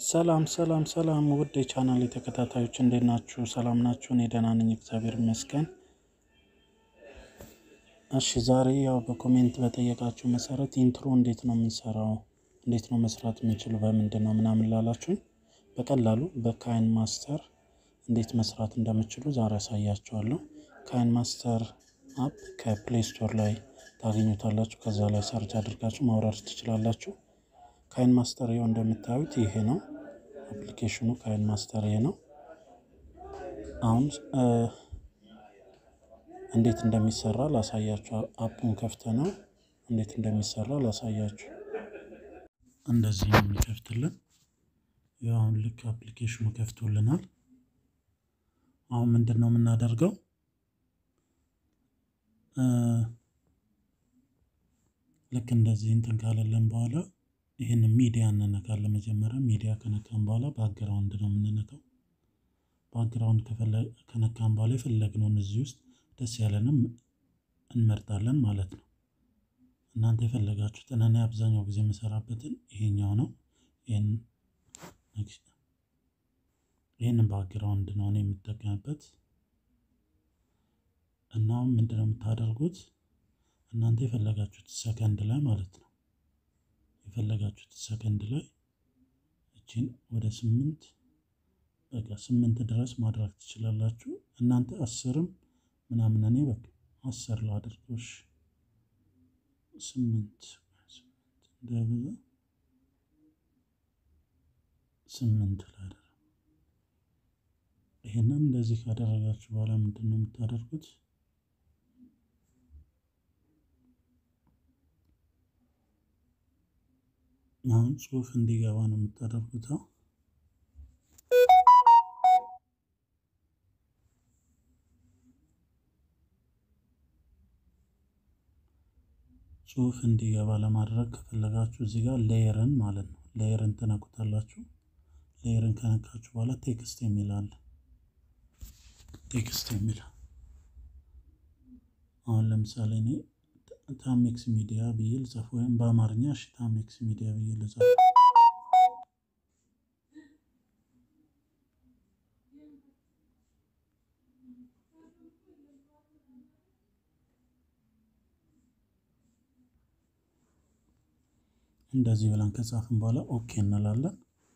ሰላም ሰላም ሰላም ውድ የቻናል ተከታታዮች እንዴት ናችሁ? ሰላም ናችሁ? እኔ ደህና ነኝ፣ እግዚአብሔር ይመስገን። እሺ ዛሬ ያው በኮሜንት በጠየቃችሁ መሰረት ኢንትሮ እንዴት ነው የምንሰራው፣ እንዴት ነው መስራት የምንችለው፣ በምንድን ነው ምናምን ላላችሁኝ በቀላሉ በካይን ማስተር እንዴት መስራት እንደምችሉ ዛሬ ያሳያችኋለሁ። ካይን ማስተር አፕ ከፕሌይ ስቶር ላይ ታገኙታላችሁ። ከዛ ላይ ሰርች አድርጋችሁ ማውረድ ትችላላችሁ። ካይን ማስተር ይኸው እንደምታዩት ይሄ ነው አፕሊኬሽኑ። ካይን ማስተር ይሄ ነው። አሁን እንዴት እንደሚሰራ ላሳያችሁ። አፑን ከፍተ ነው እንዴት እንደሚሰራ ላሳያችሁ። እንደዚህ ነው የሚከፍትልን። ያው አሁን ልክ አፕሊኬሽኑ ከፍቶልናል። አሁን ምንድን ነው የምናደርገው? ልክ እንደዚህ እንትን ካለለን በኋላ ይህን ሚዲያ እንነካለን። መጀመሪያ ሚዲያ ከነካን በኋላ ባክግራውንድ ነው የምንነካው። ባክግራውንድ ከነካን በኋላ የፈለግነውን እዚህ ውስጥ ደስ ያለንም እንመርጣለን ማለት ነው። እናንተ የፈለጋችሁትን እኔ አብዛኛው ጊዜ የምሰራበትን ይሄኛው ነው። ይህን ባክግራውንድ ነው እኔ የምጠቀምበት እና ምንድነው የምታደርጉት እናንተ የፈለጋችሁት ሰከንድ ላይ ማለት ነው የፈለጋችሁት ሰከንድ ላይ እችን ወደ ስምንት በቃ ስምንት ድረስ ማድረግ ትችላላችሁ። እናንተ አስርም ምናምን እኔ በቃ አስር ላድርጎሽ ስምንት እንዳይበዛ ስምንት ላድርግ። ይህንን እንደዚህ ካደረጋችሁ በኋላ ምንድን ነው የምታደርጉት? አሁን ጽሁፍ እንዲገባ ነው የምታደርጉት። ጽሁፍ እንዲገባ ለማድረግ ከፈለጋችሁ እዚህ ጋር ሌየርን ማለት ነው ሌየርን ትነኩታላችሁ። ሌየርን ከነካችሁ በኋላ ቴክስት የሚል አለ። ቴክስት የሚል አሁን ለምሳሌ እኔ ታሜክስ ሚዲያ ብዬ ልጻፍ ወይም በአማርኛ እሺ ታሜክስ ሚዲያ ብዬ ልጻፍ። እንደዚህ ብለን ከጻፍን በኋላ ኦኬ እንላለን።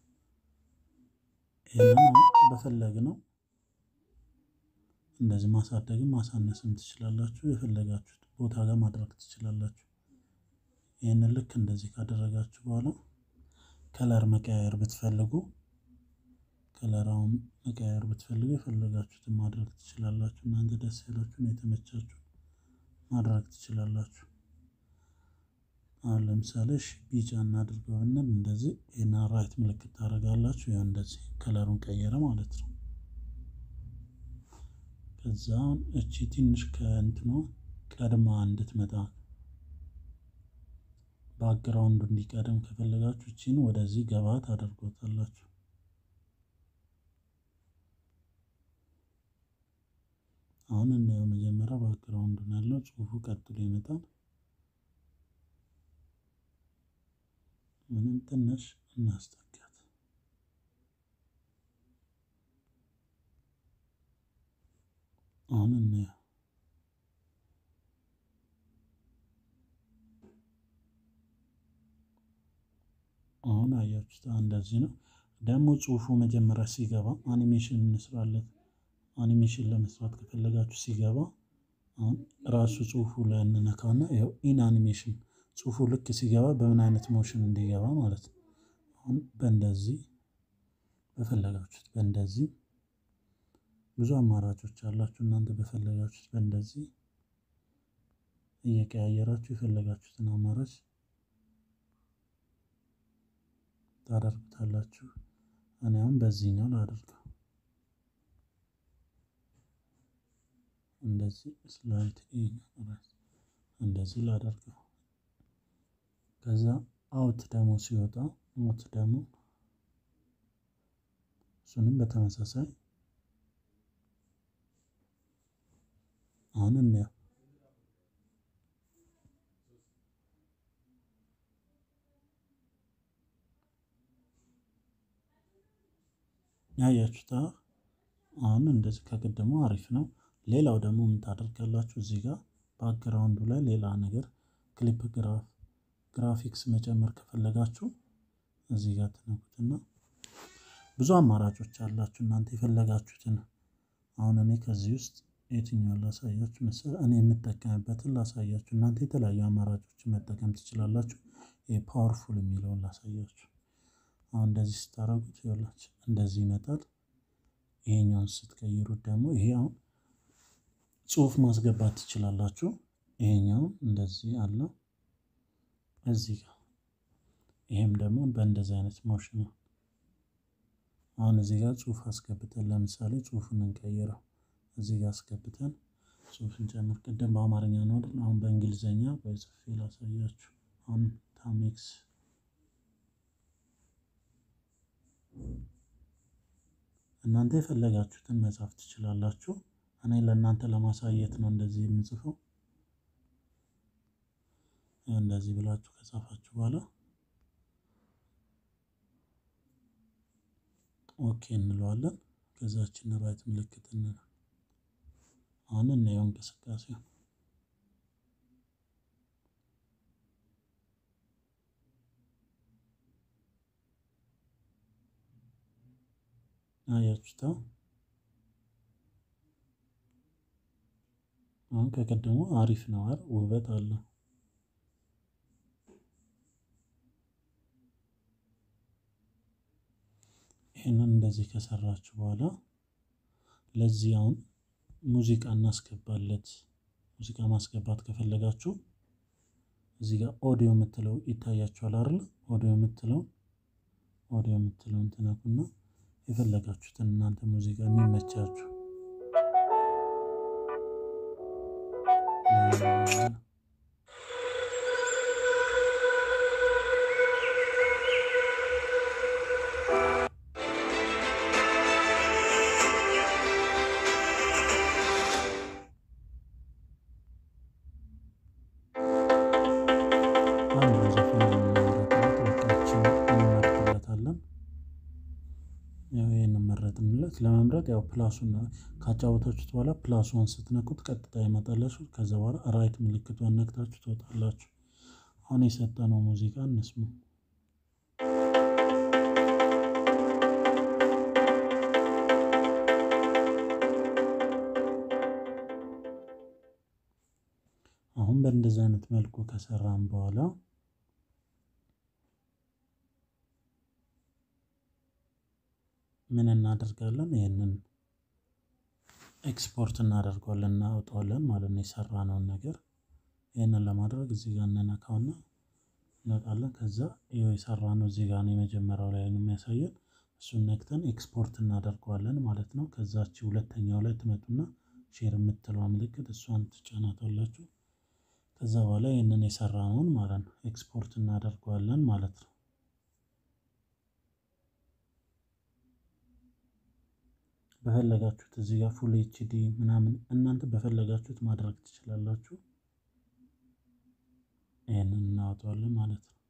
ይህንን በፈለግ ነው እንደዚህ ማሳደግም ማሳነስም ትችላላችሁ። የፈለጋችሁት ቦታ ጋር ማድረግ ትችላላችሁ። ይህንን ልክ እንደዚህ ካደረጋችሁ በኋላ ከለር መቀያየር ብትፈልጉ ከለራውን መቀያየር ብትፈልጉ የፈለጋችሁትን ማድረግ ትችላላችሁ። እናንተ ደስ ያላችሁን የተመቻችሁ ማድረግ ትችላላችሁ። አሁን ለምሳሌ እሺ ቢጫ እናድርገው ብንል እንደዚህ ይህን ራይት ምልክት ታደርጋላችሁ። ያው እንደዚህ ከለሩን ቀየረ ማለት ነው። ከዛ እቺ ትንሽ ከእንትኗ ቀድማ እንድትመጣ ባክግራውንዱ እንዲቀደም ከፈለጋችሁ እቺን ወደዚህ ገባ ታደርጎታላችሁ። አሁን እናየው። መጀመሪያ ባክግራውንዱን ያለው ጽሁፉ ቀጥሎ ይመጣል። ምንም ትንሽ እናስጠጋት። አሁን እናየው። አሁን አያችሁት፣ እንደዚህ ነው። ደግሞ ጽሁፉ መጀመሪያ ሲገባ አኒሜሽን እንስራለት። አኒሜሽን ለመስራት ከፈለጋችሁ ሲገባ አሁን ራሱ ጽሁፉ ላይ እንነካና ያው ኢን አኒሜሽን ጽሁፉ ልክ ሲገባ በምን አይነት ሞሽን እንዲገባ ማለት ነው። አሁን በእንደዚህ በፈለጋችሁት በእንደዚህ ብዙ አማራጮች አላችሁ። እናንተ በፈለጋችሁት በእንደዚህ እየቀያየራችሁ የፈለጋችሁትን አማራጭ ታደርጉታላችሁ። እኔ አሁን በዚህኛው ላደርገው እንደዚህ ስላይት እንደዚህ ላደርገው ከዛ አውት ደግሞ ሲወጣ አውት ደግሞ እሱንም በተመሳሳይ አሁን እናየው። ያያችሁታ አሁን እንደዚህ ከቅድሙ አሪፍ ነው። ሌላው ደግሞ ምን ታደርጋላችሁ? እዚህ ጋር ባክግራውንዱ ላይ ሌላ ነገር ክሊፕ ግራፍ ግራፊክስ መጨመር ከፈለጋችሁ እዚህ ጋር ትነኩትና ብዙ አማራጮች አላችሁ እናንተ የፈለጋችሁትን። አሁን እኔ ከዚህ ውስጥ የትኛውን ላሳያችሁ መሰለህ? እኔ የምጠቀምበትን ላሳያችሁ። እናንተ የተለያዩ አማራጮችን መጠቀም ትችላላችሁ። የፓወርፉል የሚለውን ላሳያችሁ። አሁን እንደዚህ ስታደርጉት ይኸውላችሁ እንደዚህ ይመጣል። ይሄኛውን ስትቀይሩት ደግሞ ይሄ አሁን ጽሁፍ ማስገባት ትችላላችሁ። ይሄኛውን እንደዚህ አለው እዚህ ጋር ይሄም ደግሞ በእንደዚህ አይነት ሞሽን ነው። አሁን እዚህ ጋር ጽሁፍ አስገብተን ለምሳሌ ጽሁፉን እንቀይረው። እዚህ ጋር አስገብተን ጽሁፍ እንጨምር። ቅድም በአማርኛ ነው አይደል? አሁን በእንግሊዘኛ ወይ ጽፌ ላሳያችሁ። አሁን ታሜክስ እናንተ የፈለጋችሁትን መጻፍ ትችላላችሁ። እኔ ለእናንተ ለማሳየት ነው እንደዚህ የምጽፈው። እንደዚህ ብላችሁ ከጻፋችሁ በኋላ ኦኬ እንለዋለን። ከዛችን ራይት ምልክት እንለ አሁን እናየው እንቅስቃሴው አያችሁታ። አሁን ከቀደሙ አሪፍ ነው አይደል? ውበት አለው። ይህንን እንደዚህ ከሰራችሁ በኋላ ለዚህ አሁን ሙዚቃ እናስገባለት። ሙዚቃ ማስገባት ከፈለጋችሁ እዚህ ጋር ኦዲዮ የምትለው ይታያችኋል አይደል? ኦዲዮ የምትለው ኦዲዮ የምትለውን ትነኩና የፈለጋችሁትን እናንተ ሙዚቃ የሚመቻችሁ መረጥንለት ለመምረጥ ያው ፕላሱን ካጫወታችሁት በኋላ ፕላሱን ስትነኩት ቀጥታ ይመጣላችሁ። ከዛ በኋላ ራይት ምልክቷን ነክታችሁ ትወጣላችሁ። አሁን የሰጠነው ሙዚቃ እንስሙ። አሁን በእንደዚህ አይነት መልኩ ከሰራን በኋላ ምን እናደርጋለን? ይህንን ኤክስፖርት እናደርገዋለን እናወጣዋለን ማለት ነው፣ የሰራነውን ነገር። ይህንን ለማድረግ እዚህ ጋር እንነካውና እንወጣለን። ከዛ ይኸው የሰራነው እዚህ ጋር ነው፣ የመጀመሪያው ላይ ነው የሚያሳየን። እሱን ነክተን ኤክስፖርት እናደርገዋለን ማለት ነው። ከዛች ሁለተኛው ላይ ትመጡና ሼር የምትለዋ ምልክት እሷን ትጫናታላችሁ። ከዛ በኋላ ይህንን የሰራነውን ማለት ነው ኤክስፖርት እናደርገዋለን ማለት ነው። በፈለጋችሁት እዚህ ጋር ፉል ኤችዲ ምናምን እናንተ በፈለጋችሁት ማድረግ ትችላላችሁ። ይህንን እናወጣዋለን ማለት ነው።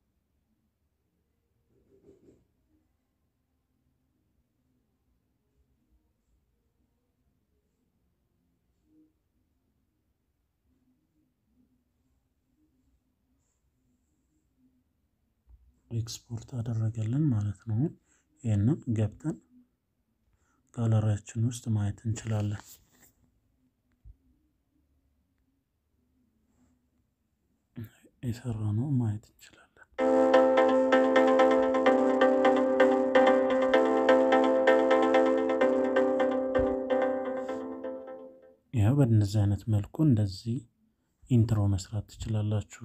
ኤክስፖርት አደረገልን ማለት ነው። ይህንን ገብተን ጋለሪያችን ውስጥ ማየት እንችላለን። የሰራነው ማየት እንችላለን። ያው በእነዚህ አይነት መልኩ እንደዚህ ኢንትሮ መስራት ትችላላችሁ።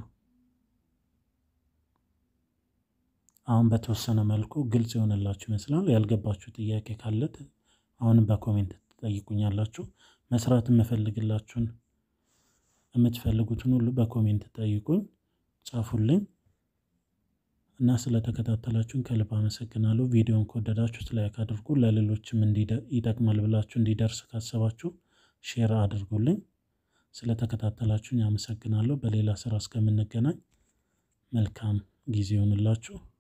አሁን በተወሰነ መልኩ ግልጽ የሆነላችሁ ይመስላል። ያልገባችሁ ጥያቄ ካለ አሁንም በኮሜንት ትጠይቁኛላችሁ። መስራት የምፈልግላችሁን የምትፈልጉትን ሁሉ በኮሜንት ጠይቁኝ፣ ጻፉልኝ እና ስለተከታተላችሁን ከልብ አመሰግናለሁ። ቪዲዮን ከወደዳችሁት ላይክ አድርጉ። ለሌሎችም ይጠቅማል ብላችሁ እንዲደርስ ካሰባችሁ ሼር አድርጉልኝ። ስለተከታተላችሁኝ አመሰግናለሁ። በሌላ ስራ እስከምንገናኝ መልካም ጊዜ ይሆንላችሁ።